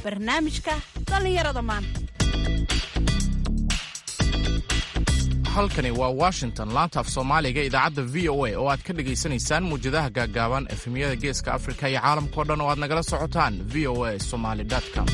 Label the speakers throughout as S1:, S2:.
S1: barnaamijka dhallinyarada maanta
S2: halkani waa washington laanta af soomaaliga idaacadda v o a oo aad ka dhagaysanaysaan muwjadaha gaaggaaban efemyada geeska afrika iyo caalamkao dhan oo aad nagala socotaan v o a somaly com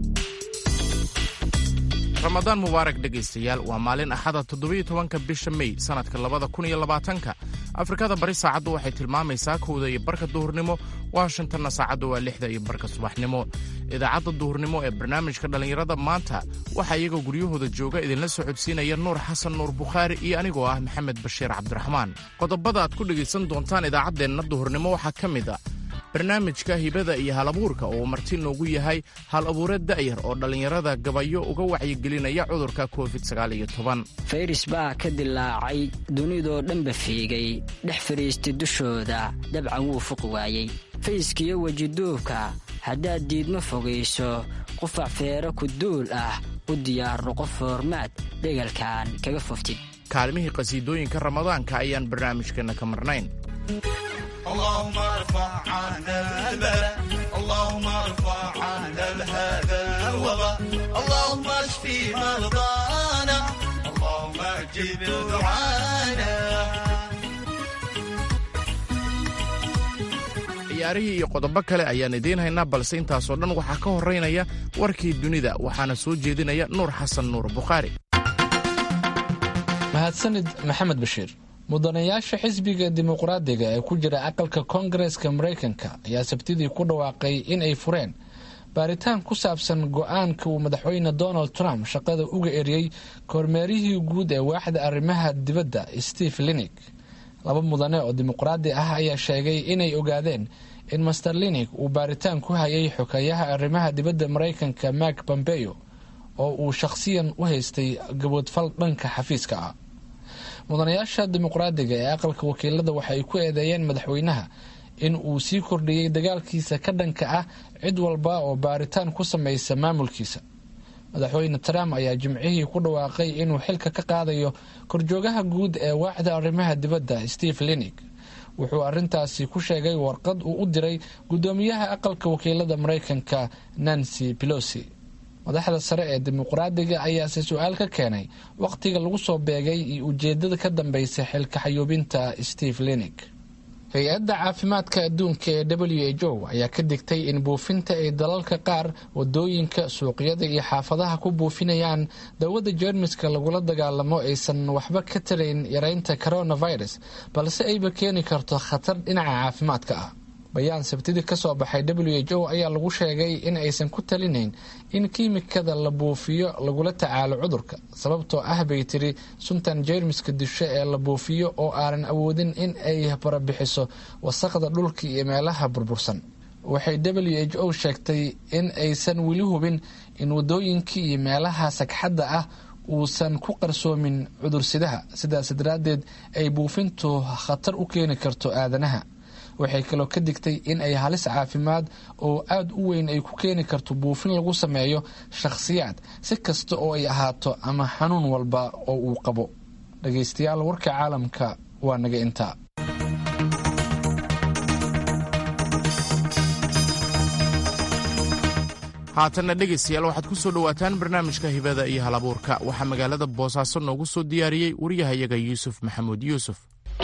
S2: ramadaan mubaarak dhegaystayaal waa maalin axada toddobiyo tobanka bisha mey sannadka labada kun iyo labaatanka afrikada bari saacaddu waxay tilmaamaysaa kowda iyo barka duhurnimo washingtonna saacaddu waa lixda iyo barka subaxnimo idaacadda duhurnimo ee barnaamijka dhallinyarada maanta waxaa iyagoo guryahooda jooga idinla socodsiinaya nuur xasan nuur bukhaari iyo anigoo ah maxamed bashiir cabdiraxmaan qodobada aad ku dhegaysan doontaan idaacaddeenna duhurnimo waxaa ka mid a barnaamijka hibada iyo hal abuurka oo marti noogu yahay hal abuure da'yar oo dhallinyarada gabayo uga wacyigelinaya cudurka covid
S3: fayris baa ka dilaacay dunidoo dhanba fiigay dhex fadhiistay dushooda dabcan wuu fuqi waayey fayskiyo wejiduubka haddaad diidma fogayso qufac feero ku duul ah u diyaarno qof foormaad dhegalkan kaga foftid
S2: kaalmihii qhasiidooyinka ramadaanka ayaan barnaamijkeenna ka marnayn
S4: اللهم ارفع عنا البلاء اللهم ارفع عنا هذا الوباء اللهم اشفي مرضانا اللهم اجب دعانا
S2: ciyaarihii iyo qodobo kale ayaan idiin haynaa balse intaasoo dhan waxaa ka horeynaya warkii dunida waxaana soo jeedinaya nuur xasan nuur bukhaari
S5: mahadsanid maxamed bashiir mudanayaasha xisbiga dimuqraadiga ee ku jira aqalka koongareska maraykanka ayaa sabtidii ku dhawaaqay in ay fureen baaritaan ku saabsan go-aanka uu madaxweyne donald trump shaqada uga eriyey kormeerihii guud ee waaxda arrimaha dibadda steve linig laba mudane oo dimuqraadi ah ayaa sheegay inay ogaadeen in master linig uu baaritaan ku hayay xokeeyaha arrimaha dibadda maraykanka mak pompeo oo uu shaqhsiyan u haystay gaboodfal dhanka xafiiska ah mudanayaasha dimuqraadiga ee aqalka wakiilada waxa ay ku eedeeyeen madaxweynaha in uu sii kordhiyey dagaalkiisa ka dhanka ah cid walba oo baaritaan ku samaysa maamulkiisa madaxweyne trump ayaa jimcihii ku dhawaaqay inuu xilka ka qaadayo korjoogaha guud ee waaxda arrimaha dibadda steve linig wuxuu arintaasi ku sheegay warqad uu u diray guddoomiyaha aqalka wakiilada maraykanka nancy pelosi madaxda sare ee dimuqraadiga ayaase su-aal ka keenay wakhtiga lagu soo beegay iyo ujeedada ka dambeysa xilka xayuubinta steve linig hay-adda caafimaadka adduunka ee w h o ayaa ka digtay in buufinta ay dalalka qaar wadooyinka suuqyada iyo xaafadaha ku buufinayaan dawada jeermiska lagula dagaalamo aysan waxba ka tarayn yareynta coronavirus balse ayba keeni karto khatar dhinaca caafimaadka ah bayaan sabtidii kasoo baxay w h o ayaa lagu sheegay in aysan ku talinayn in kiimikada la buufiyo lagula tacaalo cudurka sababtoo ah bay tiri suntan jeermiska disho ee la buufiyo oo aanan awoodin in ay barabixiso wasaqda dhulka iyo meelaha burbursan waxay w h o sheegtay in aysan weli hubin in wadooyinkii iyo meelaha sagxadda ah uusan ku qarsoomin cudursidaha sidaas daraaddeed ay buufintu khatar u keeni karto aadanaha waxay kaloo ka digtay in ay halis caafimaad oo aada u weyn ay ku keeni karto buufin lagu sameeyo shakhsiyaad si kasta oo ay ahaato ama xanuun walba oo uu qabo dhagaystayaal warka caalamka waa naga intaa
S2: haatanna dhegaystayaal waxaad ku soo dhowaataan barnaamijka hibada iyo hal abuurka waxaa magaalada boosaaso noogu soo diyaariyey waryahayaga yuusuf maxamuud yuusuf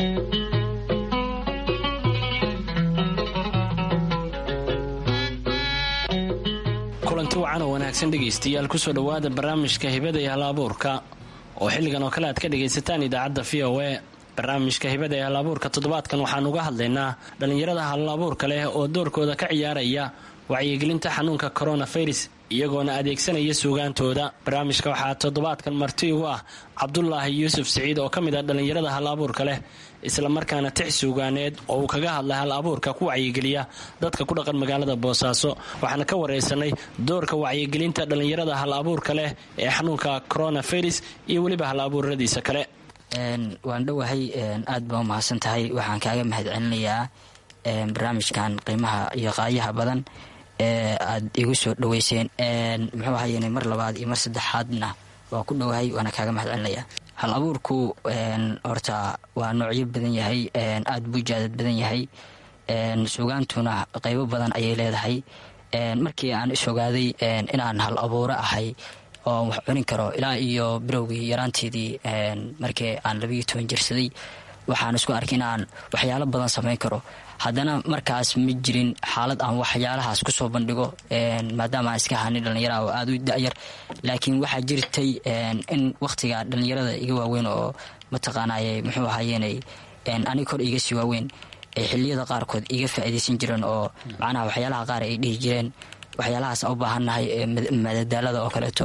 S6: kulanti wacan oo wanaagsan dhegaystayaal kusoo dhowaada barnaamijka hibada iyo hal abuurka oo xilligan oo kale aad ka dhagaysataan idaacadda v o a barnaamijka hibada iyo hal abuurka toddobaadkan waxaan uga hadlaynaa dhallinyarada hal abuurka leh oo doorkooda ka ciyaaraya wacyigelinta xanuunka coronavirus iyagoona adeegsanaya suugaantooda barnaamijka waxaa toddobaadkan marti ugu ah cabdulaahi yuusuf siciid oo ka mid ah dhallinyarada hal abuurka leh islamarkaana tix suugaaneed oo uu kaga hadlay hal abuurka ku wacyigeliya dadka ku dhaqan magaalada boosaaso waxaana ka wareysanay doorka wacyigelinta dhallinyarada hal abuurka leh ee xanuunka coronavirus iyo weliba hal abuuradiisa kale
S3: waan dhowahay aad baa umahadsan tahay waxaan kaaga mahad celinayaa barnaamijkan qiimaha iyo qaayaha badan ee aad igu soo dhaweyseen muxuu ahayene mar labaad iyo mar saddexaadna waa ku dhowahay waana kaaga mahad celinaya hal abuurku horta waa noocyo badan yahay aada buu jaadad badan yahay sugaantuna qeybo badan ayay leedahay markii aan is ogaaday inaan hal abuuro ahay oo wax cunin karo ilaa iyo bilowgii yaraanteedii markii aan labiiyo toban jirsaday waxaan isku arkay inaan waxyaalo badan samayn karo haddana markaas ma jirin xaalad aan waxyaalahaas kusoo bandhigo maadaama aan iska hanin dhallinyara oo aada u da'yar laakiin waxaa jirtay in wakhtiga dhallinyarada iga waaweyn oo mataqaanaaye muxuu ahaayenay aniga kor iga sii waaweyn ay xiliyada qaarkood iga faa'iidaysan jireen oo macnaha waxyaalaha qaar ay dhihi jireen waxyaalahaas aan u baahannahay madadaalada oo kaleeto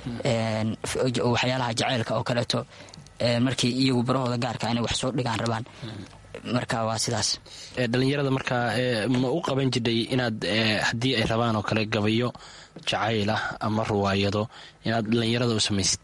S3: waxyaalaha jaceylka oo kaleeto markii iyagu barahooda gaarka inay wax soo dhigaan rabaan marka waa sidaas
S6: dhalinyarada markaa ma u qaban jidhay inaad haddii ay rabaan oo kale gabayo jacayl ah ama ruwaayado inaad dhalinyarada u samaysid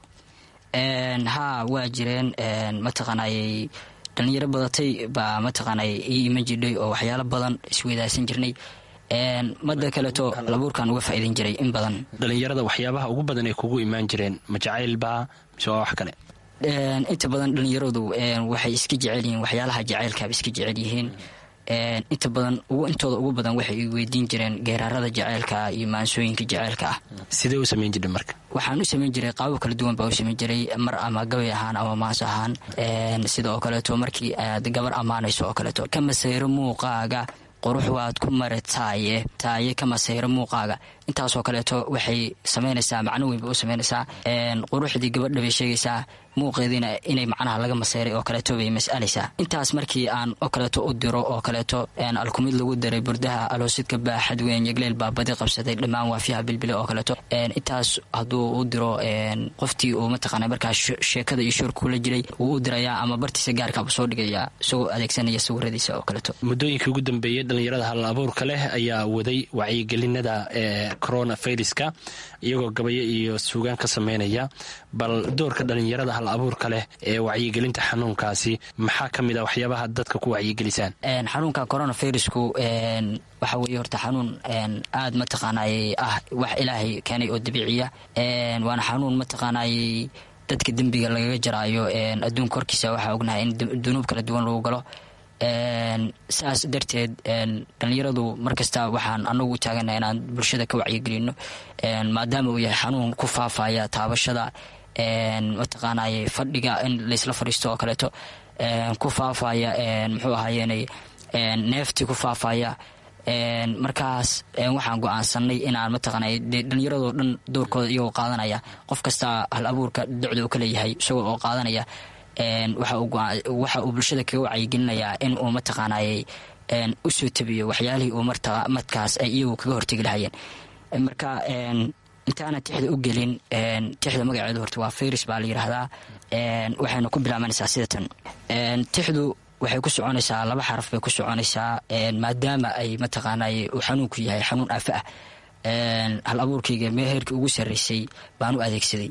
S3: haa waa jireen mataqaanayey dhalinyaro badatay baa mataqaanay ii iman jidhay oo waxyaalo badan isweydaasan jirnay mada kaleeto labuurkan uga faa'iidan jiray in badan
S6: dhalinyarada waxyaabaha ugu badan ay kugu imaan jireen ma jacaylbaa mise waa wax kale
S3: inta badan dhalinyaradu waxay iska jecel yihiin waxyaalaha jacaylkaaba iska jecel yihiin inta badan intooda ugu badan waxay weydiin jireen geeraarada jaceylka iyo maansooyinka jaceylka ah
S6: sidee u samayn jirha marka
S3: waxaan u samayn jiray qaabo kala duwan baa u samayn jiray mar ama gabay ahaan ama maanso ahaan sida oo kaleeto markii aad gabar ammaanayso oo kaleeto ka masayro muuqaaga qurux waad ku mara taaye taaye ka masayro muuqaaga intaasoo kaleeto waxay samaynaysaa macno weyn bay u samaynaysaa quruxdii gabadha bay sheegaysaa muuqeediina inay macnaha laga masayray oo kaleeto bay mas'alaysaa intaas markii aan oo kaleeto u diro oo kaleeto alkumid lagu daray burdaha aloosidka baaxad weyn yegleel baa badi qabsaday dhammaan waafiyaha bilbile oo kaleeto intaas hadduu u diro qoftii uu mataqaana markaas sheekada iyo shoorka kula jiray wuu u dirayaa ama bartiisa gaarkaaba soo dhigayaa isagoo adeegsanaya sawiradiisa oo kaleeto
S6: muddooyinkii ugu dambeeyey dhalinyarada hal abuurka leh ayaa waday wacyigelinada corona viruska iyagoo gabayo iyo suugaan ka sameynaya bal doorka dhalinyarada hal abuurka leh ee wacyigelinta xanuunkaasi maxaa ka mid a waxyaabaha dadka ku wacyigelisaan
S3: xanuunka corona virusku waxa weeye horta xanuun aada mataqaanay ah wax ilaahay keenay oo dabiiciya waana xanuun mataqaanay dadka dembiga lagaga jaraayo adduunka horkiisa waxaa ognahay in dunuub kala duwan lagu galo saas darteed dhalinyaradu markasta waxaan anagu taagana inaan bulshada ka wacyigelino maadaama uu yahay xanuun ku faafaya taabashada mataqaanay fadhiga in laysla fadhiisto oo kaleeto ku faafaya muxuu ahaayenay neeftii ku faafaya markaas waxaan go-aansanay inaan mataqaana dhalinyaradoo dhan doorkooda iyagoo qaadanaya qof kasta hal abuurka docda uu ka leeyahay isagoo oo qaadanaya waxa uu bulshada kaga wacyigelinayaa in uu mataqaanay usoo tabiyo waxyaalihii uu markaas ay iyagu kaga hortegi lahayeen marka intaana tixda u gelin tixda magaceedu horta waa fayris baa la yidhaahdaa waxayna ku bilaabanaysaa sidatan tixdu waxay ku soconaysaa laba xaraf bay ku soconaysaa maadaama ay mataqaanay uu xanuunku yahay xanuun aafa ah hal abuurkayga meeheerkii ugu sarreysay baan u adeegsaday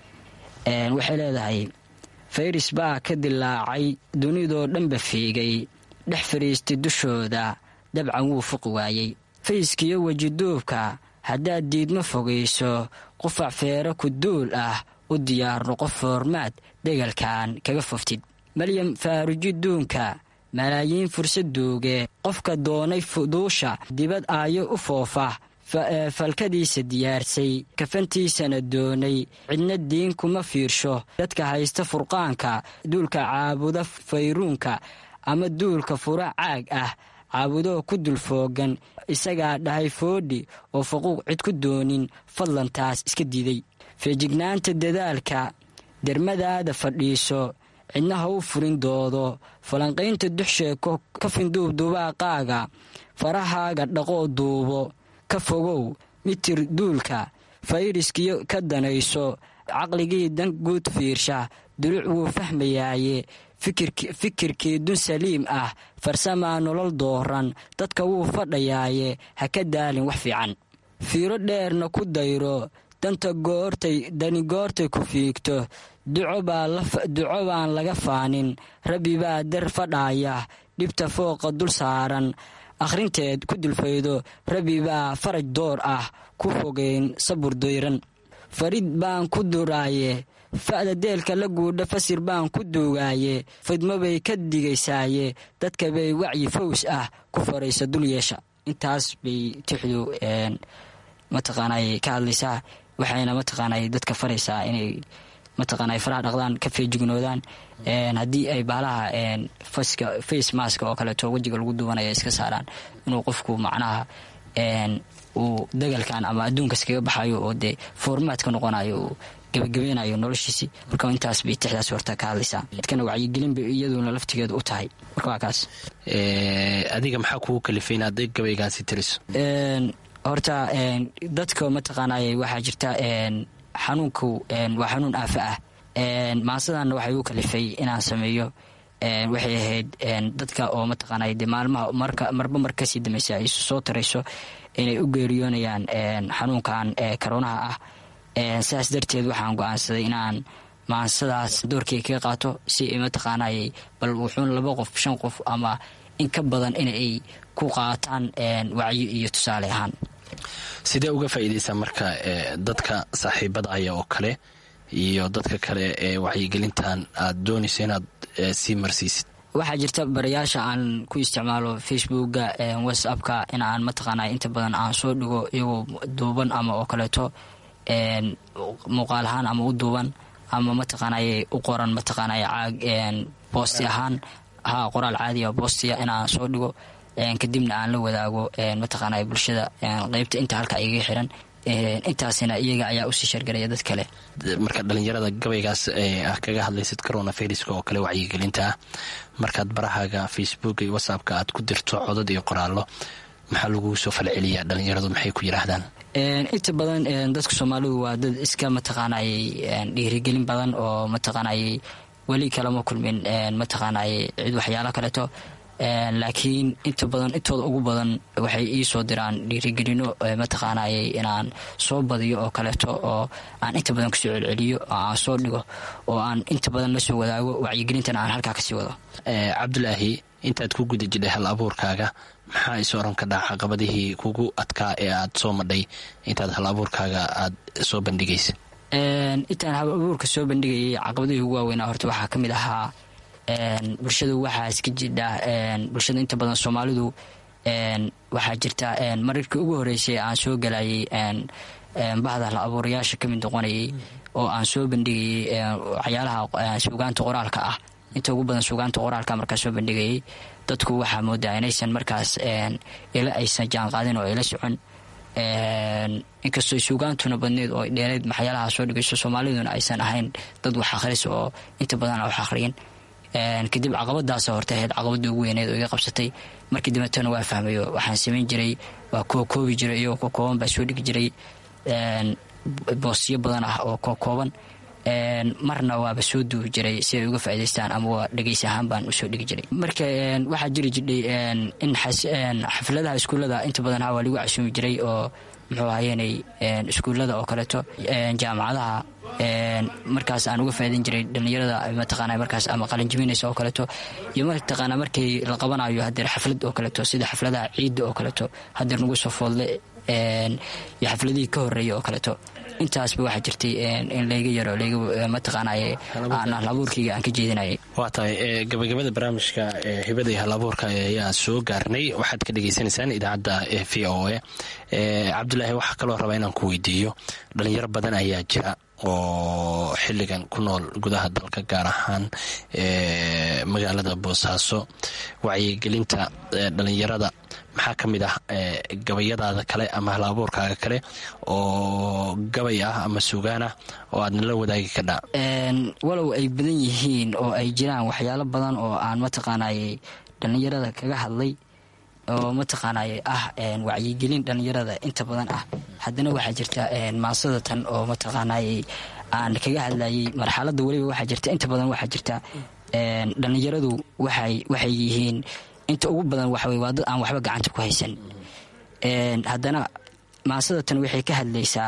S3: waxay leedahay fayris baa ka dilaacay dunidoo dhanba fiigay dhex fadhiistay dushooda dabcan wuu fuqi waayey fayskiyo wejiduubka haddaad diidma fogayso qufac feero ku duul ah u diyaarno qof foormaad degalkan kaga foftid maryam faaruji duunka malaayiin fursad duuge qofka doonay fuduusha dibad aayo u foofa falkadiisa diyaarsay kafantiisana doonay cidna diin kuma fiirsho dadka haysta furqaanka duulka caabuda fayruunka ama duulka fura caag ah caabudoo ku dulfoogan isagaa dhahay foodhi oo faquuq cid ku doonin fadlan taas iska diiday feejignaanta dadaalka dermadaada fadhiiso cidna ha u furin doodo falanqaynta duxsheeko ka finduubdubaaqaaga farahaaga dhaqoo duubo ka fogow mitir duulka fayriskiyo ka danayso caqligii dan guud fiirsha duluc wuu fahmayaaye fikirkii dun saliim ah farsamaa nolol dooran dadka wuu fadhayaaye ha ka daalin wax fiican fiiro dheerna ku dayro danta goortay dani goortay ku fiigto duco baan laga faanin rabbi baa dar fadhaaya dhibta fooqa dul saaran akhrinteed ku dulfaydo rabbi baa faraj door ah ku fogeyn sabur dayran farid baan ku duraaye fa'da deelka la guudha fasir baan ku duugaaye fidmo bay ka digaysaaye dadka bay wacyi faws ah ku faraysa dul yeesha intaas bay tixdu mataqaanay ka hadlaysaa waxayna mataqaanay dadka faraysaa inay mataqaanay faraha dhaqdaan ka feejignoodaan haddii ay baalaha faska face maska oo kaleeto wejiga lagu duwanaya iska saaraan inuu qofku macnaha uu dagalkan ama adduunkas kaga baxayo oo dee formaad ka noqonayo uu gabagabeynayo noloshiisii marka intaas bay tixdaas horta ka hadlaysaa dadkana wacyigelin bay iyaduna laftigeedu u tahay marka waa kaas
S6: adiga maxaa kugu kalifay inaad gabaygaasi tiriso
S3: horta dadka mataqaanay waxaa jirta xanuunku waa xanuun aafa ah maasadana waxay u kalifay inaan sameeyo waxay ahayd dadka oo mataqaanay de maalmaha marka marba mar kasii dambaysa ay soo tarayso inay u geeriyoonayaan xanuunkan karonaha ah saas darteed waxaan go-aansaday inaan maansadaas doorkay kaga qaato si mataqaanay bal wuxuun laba qof shan qof ama in ka badan inay ku qaataan wacyo iyo tusaale ahaan
S6: sidee uga faa'iidaysaa marka dadka saaxiibada aya oo kale iyo dadka kale ee wacyigelintan aad doonayso inaad sii marsiisid
S3: waxaa jirta barayaasha aan ku isticmaalo facebooka whatsappka in aan mataqaana inta badan aan soo dhigo iyagoo duuban ama oo kaleeto muuqaal ahaan ama u duuban ama mataqaanay u qoran mataqaanay caag boosti ahaan ha qoraal caadiya boostiya inaan soo dhigo kadibna aan la wadaago mataqaanay bulshada qeybta inta halka igaga xiran intaasina iyaga ayaa usii shargaraya dad kale
S6: marka dhalinyarada gabaygaas ah kaga hadlaysid corona viruska oo kale wacyigelinta ah markaad barahaaga facebook iyo whatsappka aad ku dirto codad iyo qoraallo maxaa lagu soo falceliyaa dhalinyaradu maxay ku yidhaahdaan
S3: inta badan dadka soomaalidu waa dad iska mataqaanay dhiirigelin badan oo mataqaanay weli kalama kulmin mataqaanay cid waxyaalo kaleeto laakiin inta badan intooda ugu badan waxay ii soo diraan dhiirigelino mataqaanay inaan soo badiyo oo kaleeto oo aan inta badan kusoo celceliyo oo aan soo dhigo oo aan inta badan la soo wadaago wacyigelintana aan halkaa kasii wado
S6: cabdulaahi intaad ku guda jidhay hal abuurkaaga maxaa is oran ka dhaca caqabadihii kugu adkaa ee aad soo madhay intaad hal abuurkaaga aad soo bandhigaysa
S3: intaan hal abuurka soo bandhigayay caqabadihii ugu waaweynaa horta waxaa ka mid ahaa bulshadu waxaa iska jidha bulshada inta badan soomaalidu waxaa jirta mararkii ugu horeysay aan soo galayay bahda hal abuurayaasha kamid noqonayay oo aan soo bandhigayay waxyaalaha suugaanta qoraalka ah inta ugu badan suugaanta qoraalka markaa soo bandhigayay dadku waxaa moodaa inaysan markaas ila aysan jaanqaadin oo ila socon inkastoo suugaantuna badneed oo dheereed maxyaalaha soo dhigayso soomaaliduna aysan ahayn dad wax akhris oo inta badan wax akhriyin kadib caqabadaas horta ahayd caqabadii ugu weyneed oo iga qabsatay markii dambeetana waa fahmayo waxaan samayn jiray waa kookoobi jiray iyagoo kookooban baa soo dhigi jiray boosyo badan ah oo kookooban marna waaba soo duubi jiray si ay uga faa'idaystaan ama waa dhegeysi ahaan baan usoo dhigi jiray marka waxaa jiri jidhay in xafladaha iskuullada inta badan ha waa lagu casuumi jiray oo muxuu ahayeenay iskuullada oo kaleeto jaamacadaha markaas aan uga faa'idayn jiray dhallinyarada mataqaana markaas ama qalinjibinaysa oo kaleeto iyo mataqaana markii la qabanayo hadeer xaflad oo kaleeto sida xafladaha ciidda oo kaleeto hadeer nagu soo foodle iyo xafladihii ka horeeya oo kaleeto intaasba waxaa jirtay in layga yaro layga mataqaanay aan halabuurkayga aan ka jeedinayay
S6: waa tahay gabagabada barnaamijka hibada iyo halabuurka ayaa soo gaarnay waxaad ka dhagaysanaysaan idaacadda v o a cabdulaahi waxaa kaloo rabaa inaan ku weydiiyo dhalinyaro badan ayaa jira oo xilligan ku nool gudaha dalka gaar ahaan magaalada boosaaso wacyigelinta dhalinyarada maxaa ka mid ah gabayadaada kale ama halabuurkaaga kale oo gabay ah ama sugaan ah oo aadna la wadaagi kadhaa
S3: walow ay badan yihiin oo ay jiraan waxyaalo badan oo aan mataqaanay dhallinyarada kaga hadlay oo mataqaanay ah wacyigelin dhallinyarada inta badan ah haddana waxaa jirta maasada tan oo mataqaanay aan kaga hadlayay marxalada weliba waxaa jirta inta badan waxaa jirta dhallinyaradu waxay waxay yihiin inta ugu badan waxawey waa dad aan waxba gacanta ku haysan haddana maasada tan waxay ka hadlaysaa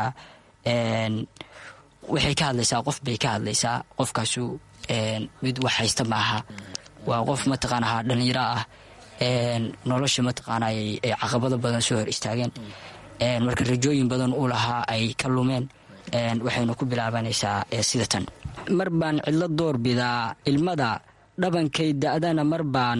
S3: waxay ka hadlaysaa qof bay ka hadlaysaa qofkaasu mid wax haysta maaha waa qof mataqaana dhallinyaro ah nolosha mataqaanay ay caqabado badan soo hor istaageen marka rajooyin badan uu lahaa ay ka lumeen waxaynu ku bilaabanaysaa sida tan mar baan cidlo door bidaa ilmada dhabankay da-dana mar baan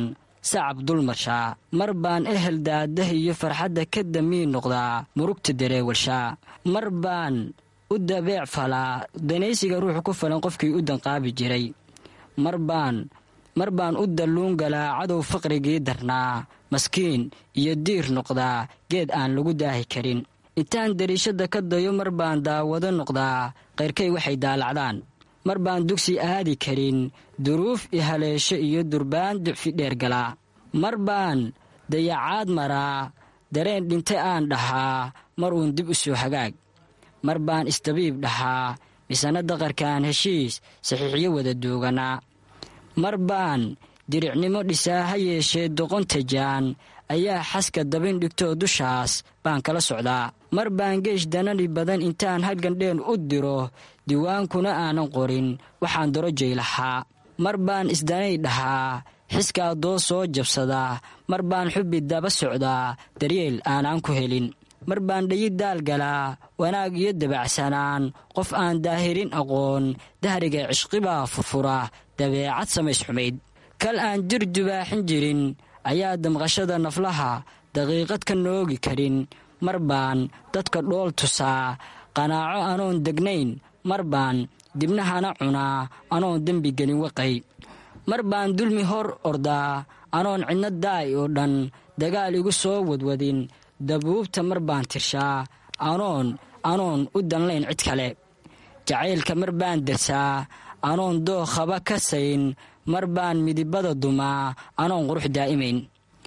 S3: sacab dulmarshaa mar baan ehel daadah iyo farxadda ka damiin noqdaa murugta dareewalshaa mar baan u dabeec falaa danaysiga ruuxu ku falan qofkii u danqaabi jiray mar baan mar baan u dalluun galaa cadow faqrigii darnaa maskiin iyo diir noqdaa geed aan lagu daahi karin intaan dariishadda ka dayo mar baan daawado noqdaa qayrkay waxay daalacdaan mar baan dugsi aadi karin duruuf i haleesho iyo durbaan ducfi dheer galaa mar baan dayacaad maraa dareen dhintay aan dhahaa mar uun dib u soo hagaag mar baan isdabiib dhahaa misana daqarkaan heshiis saxiixyo wada duuganaa mar baan diricnimo dhisaa ha yeeshee doqonta jaan ayaa xaska dabin dhigtoo dushaas baan kala socdaa mar baan geesh danani badan intaan halgandheen u diro diwaankuna aanan qorin waxaan darojay lahaa mar baan isdanay dhahaa xiskaa doo soo jabsadaa mar baan xubbi daba socdaa daryeel aanaan ku helin mar baan dhayi daal galaa wanaag iyo dabacsanaan qof aan daahirin aqoon dahriga cishqibaa furfura dabeecad samays xumayd kal aan jir dubaaxin jirin ayaa damqashada naflaha daqiiqad ka noogi karin mar baan dadka dhool tusaa qanaaco anoon degnayn mar baan dibnahana cunaa anoon dembi gelin waqay mar baan dulmi hor ordaa anoon cidno daay oo dhan dagaal igu soo wadwadin dabuubta mar baan tirshaa anoon anoon u danlayn cid kale jacaylka mar baan dersaa anoon dookhaba ka sayn mar baan midibada dumaa anoon qurux daa'imayn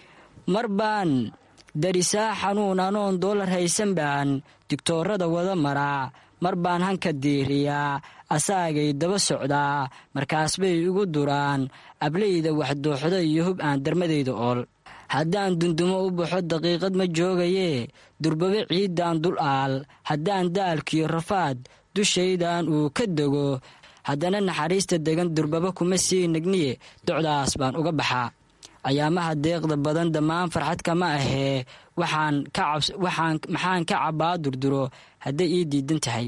S3: mar baan darisaa xanuun anoon doolar haysan baan digtoorada wada maraa mar baan hanka diiriyaa asaagay daba socdaa markaas bay igu duraan ableyda waxdooxda iyo hub aan darmadayda ool haddaan dundumo u baxo daqiiqad ma joogayee durbabe ciiddaan dul aal haddaan daalkiyo rafaad dushaydan uu ka dego haddana naxariista degan durbaba kuma sii nagniye docdaas baan uga baxaa ayaamaha deeqda badan dhammaan farxad kama ahee maxaan ka cabbaa durduro hadday ii diidan tahay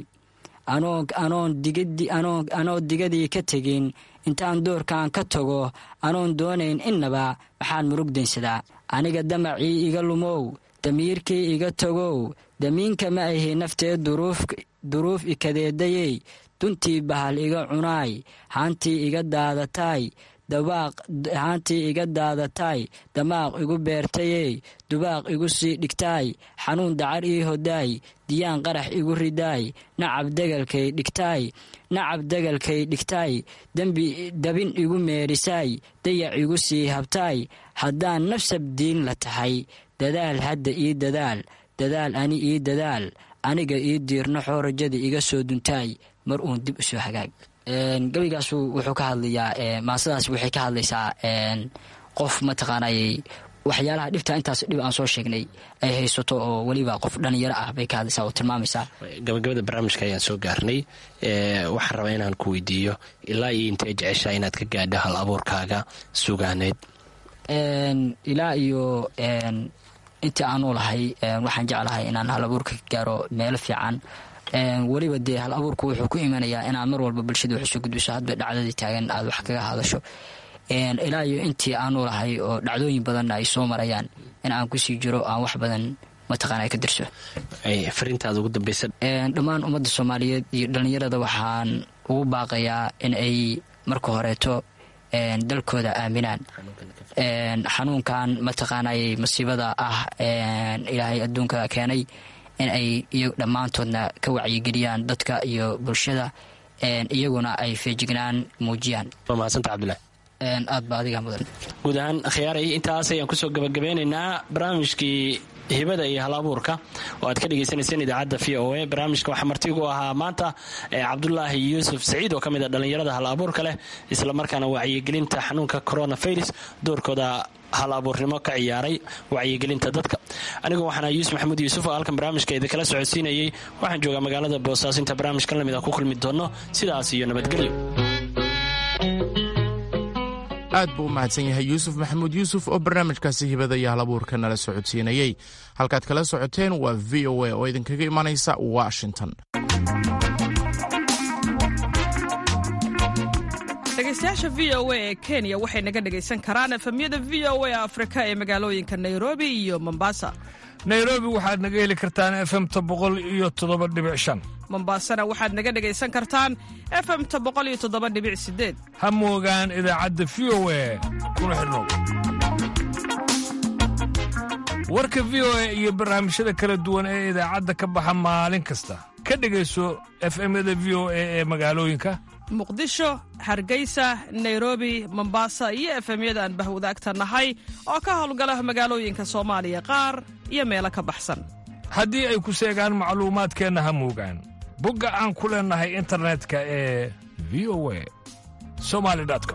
S3: anoo digadii ka tegin intaan doorkan ka tago anoon doonayn innaba maxaan murug daynsadaa aniga damacii iga lumow damiirkii iga tagow damiinka ma ahi naftee duruuf ikadeedayey duntii bahal iga cunaay haantii iga daadataay haantii iga daadataay damaaq igu beertayey dubaaq igu sii dhigtaay xanuun dacar ii hodaay diyaan qarax igu ridaay nacab degalkay dhigtaay nacab degalkay dhigtaay dembi dabin igu meerisaay dayac igu sii habtaay haddaan nafsab diin la tahay dadaal hadda ii dadaal dadaal ani ii dadaal aniga ii diirnaxoo rajada iga soo duntaay mar uun dib u soo hagaag gebigaasu wuxuu ka hadlayaa maasadaas waxay ka hadlaysaa qof mataqaanayy waxyaalaha dhibta intaas dhib aan soo sheegnay ay haysato oo weliba qof dhalinyaro ah bay ka hadlaysaa oo tilmaamaysaa
S6: gabagabada barnaamijka ayaan soo gaarnay waxaan rabaa inaan ku weydiiyo ilaa iyo intay jeceshaa inaad ka gaadho hal abuurkaaga sugaaneed
S3: ilaa iyo intii aanu lahay waxaan jeclahay inaan hal abuurka ka gaaro meelo fiican weliba dee hal abuurku wuxuu ku imanayaa inaad mar walba bulshada wax usoo gudbiso hadba dhacdadii taagan aad wax kaga hadasho ilaa iyo intii aanu lahay oo dhacdooyin badanna ay soo marayaan in aan kusii jiro aan wax badan mataqaana ka dirso
S6: fariintaada ugu dambeysa
S3: dhammaan ummadda soomaaliyeed iyo dhallinyarada waxaan ugu baaqayaa in ay marka horeeto dalkooda aaminaan xanuunkan mataqaanay masiibada ah ilaahay adduunka keenay in ay iy dhammaantoodna ka wacyigeliyaan dadka iyo bulshada iyaguna ay feejignaan muujiyaan
S6: waa mahadsanta cabdulahi
S3: aad ba adiga mudan
S6: guud ahaan khiyaaray intaas ayaan kusoo gabagabeynaynaa barnaamijkii hibada iyo hal abuurka oo aad ka dhagaysanayseen idaacadda v o a barnaamijka waxaa martigu ahaa maanta cabdulaahi yuusuf saciid oo ka mid a dhallinyarada hal abuurka leh islamarkaana wacyigelinta xanuunka coronavirus doorkooda hal abuurnimo ka ciyaaray wacyigelinta dadka anigu waxaana yuusuf maxamuud yuusuf oo halkan barnaamijka idinkala socodsiinayay waxaan joogaa magaalada boosaaso inta barnaamijkan lamid a ku kulmi doono sidaas iyo nabadgelyo
S2: aad buu u mahadsan yahay yuusuf maxamuud yuusuf oo barnaamijkaasi hibada iyo halabuurka nala socodsiinayey halkaad kala socoteen waa v o a oo idinkaga imanaysa washington
S7: dhegaystayaasha v o a ee kenya waxay naga dhegaysan karaan efemyada v o a afrika ee magaalooyinka nairobi iyo mombasa
S8: nairobi waxaad naga heli kartaan efemta boqol iyo toddoba dhibic shan
S7: mombasana waxaad naga dhegaysan kartaan efemta boqol iyo toddoba dhibic sideed
S8: ha moogaan idaacadda v o a kuna xidhnow warka v o a iyo barnaamijyada kala duwan ee idaacadda ka baxa maalin kasta ka dhegayso efemyada v o a ee magaalooyinka
S7: muqdisho hargeysa nairobi mombasa iyo efemyada aan bahwadaagta nahay oo ka howlgala magaalooyinka soomaaliya qaar iyo meelo ka baxsan
S8: haddii ay ku seegaan macluumaadkeenna ha moogaan bogga aan ku leennahay internetka ee v o a somali com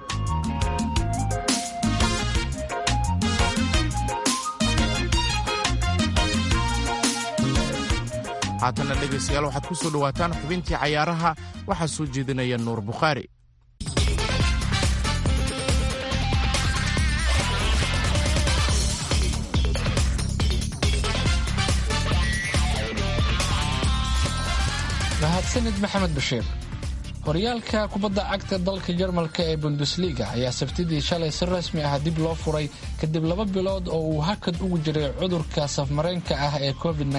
S2: haatanna dhegaystayaal waxaad ku soo dhowaataan xubintii cayaaraha waxaa soo jeedinaya nuur bukhaari
S5: mahadsanid maxamed bashiir horyaalka kubadda cagta dalka jarmalka ee bundesliga ayaa sabtidii shalay si rasmi ah dib loo furay kadib laba bilood oo uu hakad ugu jiray cudurka safmareenka ah ee covid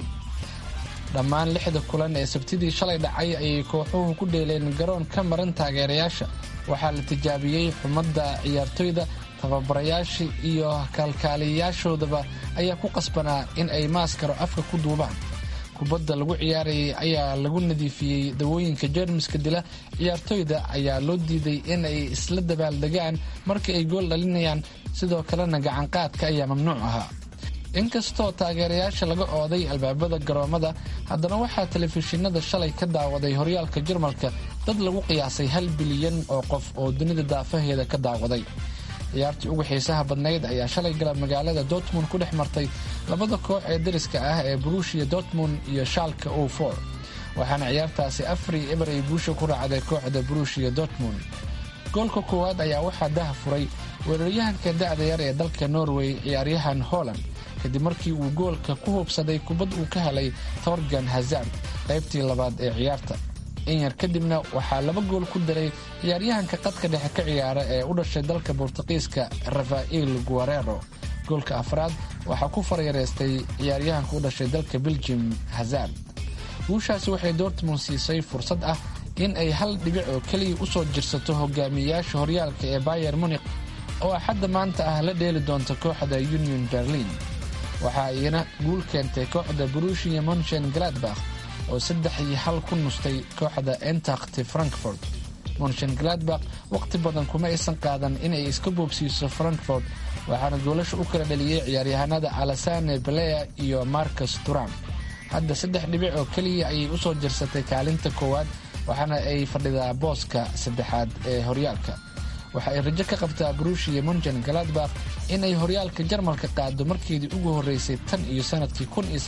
S5: dhammaan lixda kulan ee sabtidii shalay dhacay ayay kooxuhu ku dheeleen garoon ka maran taageerayaasha waxaa la tijaabiyey xumadda ciyaartoyda tababarayaashii iyo kaalkaaliyayaashoodaba ayaa ku qasbanaa in ay maaskaro afka ku duubaan kubadda lagu ciyaarayay ayaa lagu nadiifiyey dawooyinka jeermiska dila ciyaartoyda ayaa loo diiday in ay isla dabaaldegaan markii ay gool dhalinayaan sidoo kalena gacanqaadka ayaa mamnuuc ahaa inkastoo taageerayaasha laga ooday albaabada garoomada haddana waxaa telefishinada shalay ka daawaday horyaalka jarmalka dad lagu qiyaasay hal bilyan oo qof oo dunida daafaheeda ka daawaday ciyaartii ugu xiisaha badnayd ayaa shalay galab magaalada dortmund ku dhex martay labada koox ee dariska ah ee buruushiya dortmund iyo shaalka o for waxaana ciyaartaasi afari eber ay guusha ku raacday kooxda buruushiya dortmund goolka koowaad ayaa waxaa daha furay weeraryahanka da'da yar ee dalka norway ciyaaryahan holland kadib markii uu goolka ku hubsaday kubad uu ka helay torgan hazard qaybtii labaad ee ciyaarta in yar kadibna waxaa laba gool ku daray ciyaaryahanka qadka dhexe ka ciyaara ee u dhashay dalka bortuqiiska rafael guarero goolka afraad waxaa ku faryareystay ciyaaryahanka u dhashay dalka belgium hazard guushaasi waxay dortmund siisay fursad ah in ay hal dhibic oo keliya u soo jirsato hogaamiyayaasha horyaalka ee bayer munik oo axadda maanta ah la dheeli doonta kooxda union berlin waxaa iyana guul keentay kooxda burushia monchen gladbach oo saddex iyo hal ku nustay kooxda entakhti frankfort monchen gladbach wakhti badan kuma aysan qaadan inay iska boobsiiso frankfort waxaana goolasha u kala dhaliyey ciyaaryahanada alasane balea iyo marcus turam hadda saddex dhibic oo keliya ayay u soo jirsatay kaalinta koowaad waxaana ay fadhidaa booska saddexaad ee horyaalka waxa ay rajo ka qabtaa burushia monchen galadbach inay horyaalka jarmalka qaado markeedii ugu horreysay tan iyo sanadkii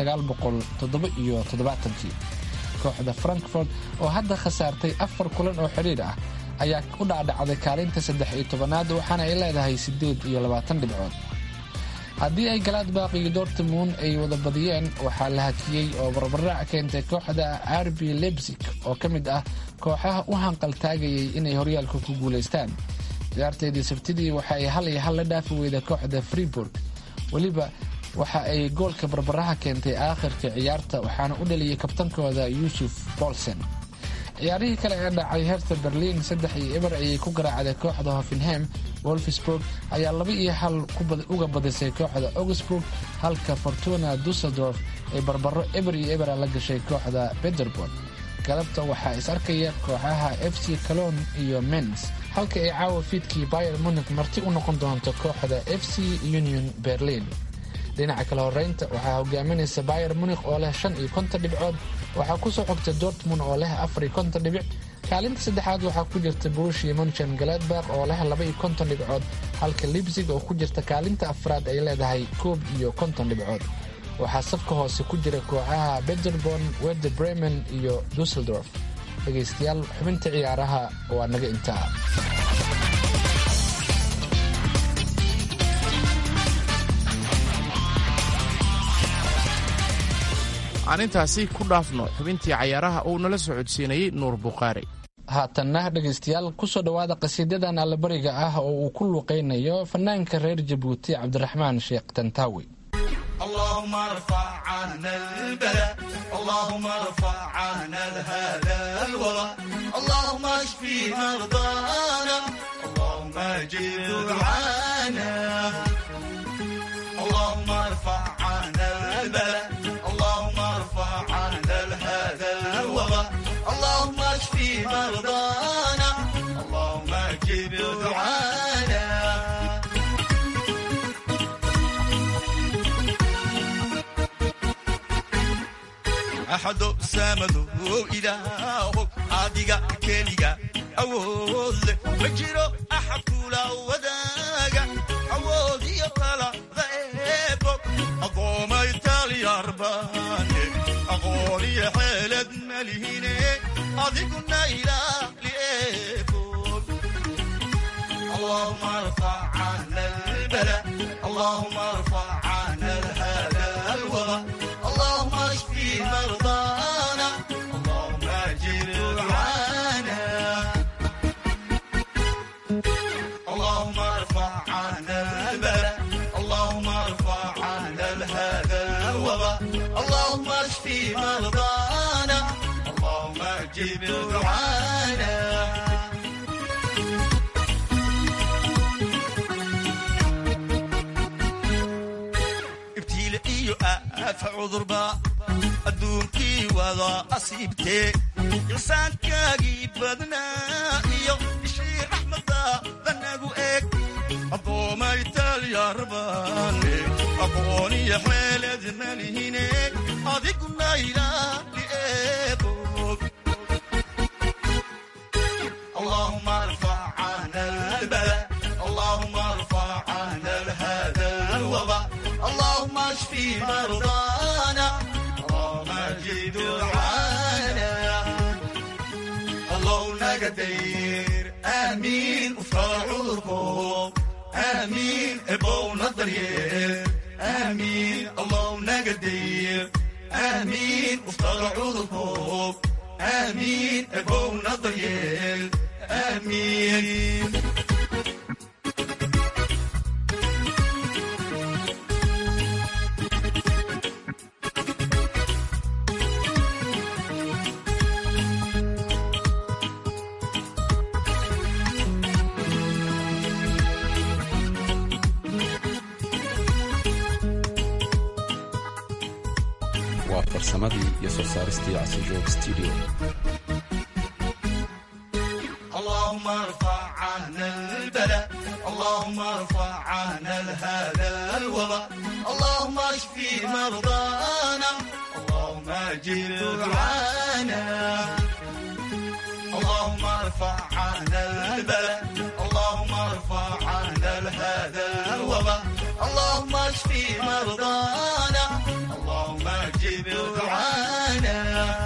S5: kii kooxda frankfort oo hadda khasaartay afar kulan oo xidhiidh ah ayaa u dhacdhacday kaalinta saddex iyo tobanaad waxaana ay leedahay siddeed iyo labaatan dhibcood haddii ay galadbaq iyo dortmund ay wada badiyeen waxaa la hakiyey oo barbardhac keentay kooxda arbi lebsig oo ka mid ah kooxaha u hanqaltaagayay inay horyaalka ku guulaystaan ciyaarteedii sabtidii waxa ay hal iyo hal la dhaafi weyda kooxda freeburg weliba waxa ay goolka barbaraha keentay aakhirka ciyaarta waxaana u dhaliyey kabtankooda yuusuf bolsen ciyaarihii kale ee dhacay herta berliin saddex iyo eber ayay ku garaacday kooxda hoffenham wolfsburg ayaa laba iyo hal uga badisay kooxda augsburg halka fortuna dusseldorf ay barbaro eber iyo ebera la gashay kooxda bederborg galabta waxaa is arkaya kooxaha f c calon iyo mens halka ay caawa fiidkii bayer munik marti u noqon doonto kooxda f c union berlin dhinaca kale horeynta waxaa hogaaminaysa bayer munik oo leh shan iyo konton dhibcood waxaa kusoo xogta dortmund oo leh afar iyo konton dhibic kaalinta saddexaad waxaa ku jirta burushia monchen galadbach oo leh laba iyo konton dhibcood halka libsig oo ku jirta kaalinta afraad ay leedahay koob iyo konton dhibcood waxaa safka hoose ku jira kooxaha bederborn werde bremen iyo dusseldorf dhegaystayaal xubinta ciyaaraha waa naga intaa
S2: aan intaasi ku dhaafno xubintii cayaaraha uu nala socodsiinayey nuur bukhaari
S5: haatanna dhegaystayaal kusoo dhowaada qasiidadan allabariga ah oo uu ku luuqaynayo fanaanka reer jabuuti cabdiraxmaan sheekh tantaawi
S4: اللهم ارفع عنا البلاء اللهم ارفع عنا هذا الوباء اللهم اشفي مرضانا اللهم اجب دعانا اللهم ارفع عنا البلاء اللهم ارفع عنا هذا الوباء اللهم اشفي مرضانا اللهم اجب دعانا axado saamado ilaaho adiga keliga awood leh ma jiro axad kula wadaaga awood iyo talada eebo aqoomay talyaarbaane aqoon iyo xeelad malihine adiguna ilaali eebo اللهم ارفع عنا البلاء اللهم ارفع عنا هذا الوباء اللهم اشفي مرضانا اللهم اجر دعانا اللهم ارفع عنا البلاء اللهم ارفع عنا هذا الوباء اللهم اشفي مرضانا اللهم اجب دعانا ibtiile iyo aafa cudurba adduunkii wada asiibtee ilsaankaagii badnaa iyo ishii raxmadaada nagu eeg addoomay talyaarbaane aqoon iyo xeelad malihine adiguna ilaali eeboog اللهم ارفع عنا البلاء اللهم ارفع عنا هذا الوباء اللهم اشفي مرضانا اللهم اجب دعانا اللهم نقدير امين وفرع عذركم امين ابونا الضرير امين اللهم نقدير امين وفرع عذركم امين ابونا الضرير امين
S9: waa farsamadii iyo soo saaristii casijoog studio
S4: اللهم ارفع عنا البلاء اللهم ارفع عنا هذا الوباء اللهم اشفي مرضانا اللهم اجر دعانا اللهم ارفع عنا البلاء اللهم ارفع عنا هذا الوباء اللهم اشفي مرضانا اللهم اجب دعانا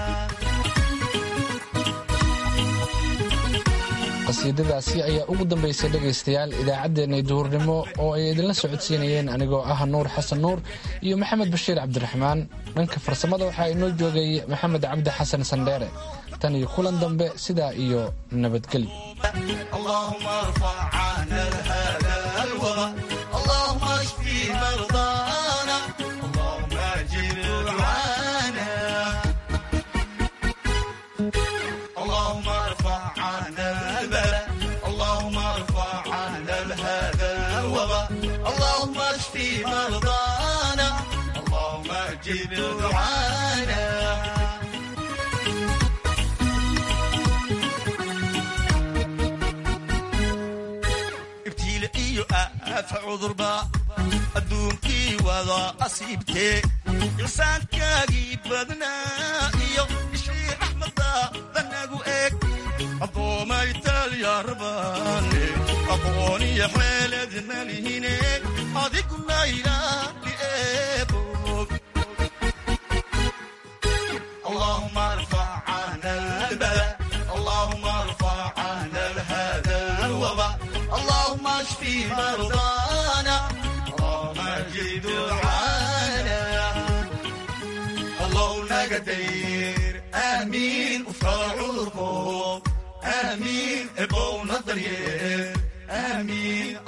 S5: qasiidadaasi ayaa ugu dambaysay dhegaystayaal idaacaddeenay duhurnimo oo ay idinla socodsiinayeen anigoo ah nuur xasan nuur iyo maxamed bashiir cabdiraxmaan dhanka farsamada waxaa inoo joogay maxamed cabdi xasan sandheere tan iyo kulan dambe sidaa iyo nabadgelyo
S4: اللهم ارفع عنا هذا الوباء اللهم اشفي مرضانا اللهم اجر دعانا اللهم ارفع عنا البلاء اللهم ارفع عنا هذا الوباء اللهم اشفي مرضانا اللهم اجر دعانا ibtiile iyo aafa cudurba adduunkii wada asiibtee ilsaankaagii badnaa iyo ishii raxmadaada nagu eeg addoomay talyaarbaane aqoon iyo xeelad malihine adiguna ilaali eeboog اللهم ارفع عنا البلاء اللهم ارفع عنا هذا الوباء اللهم اشفي مرضانا اللهم اجد دعانا اللهم نقدير امين وفرع عذركم آمين ابو نظريه آمين